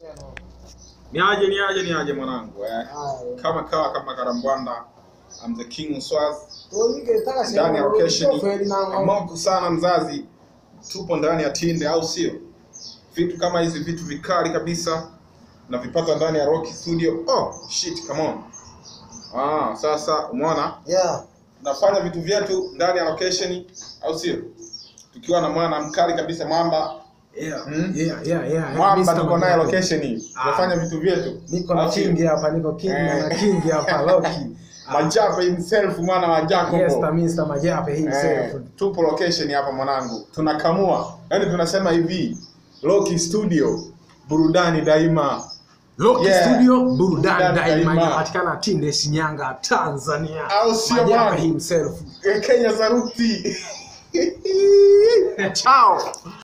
Niaje niaje niaje mwanangu eh. Haya. Kama kawa kama karambwanda I'm the king Swaz Tolike taka ndani ya location Feli na moto sana mzazi, tupo ndani ya Tinde au sio? Vitu kama hizi vitu vikali kabisa na vipata ndani ya Rocky Studio. Oh shit, come on. Ah, sasa umeona Yeah. tunafanya vitu vyetu ndani ya location au sio? Tukiwa na mwana mkali kabisa mwamba Yeah. Hmm? Yeah, yeah, yeah. mwamba Mr. tuko naye Majabu. location hii. Tunafanya vitu vyetu. Niko na Au sio? king hapa, niko king na Eh. king hapa Loki. Majape himself mwana wa Jacobo. Yes, the Mr. Majape himself. Eh, tupo location hapa mwanangu, tunakamua, yaani tunasema hivi Loki Studio, burudani daima. Loki Yeah. Studio burudani Burudani daima daima. inapatikana Tinde, Shinyanga, Tanzania. Au sio Majape bwana? himself. Eh, Kenya Saruti. Ciao.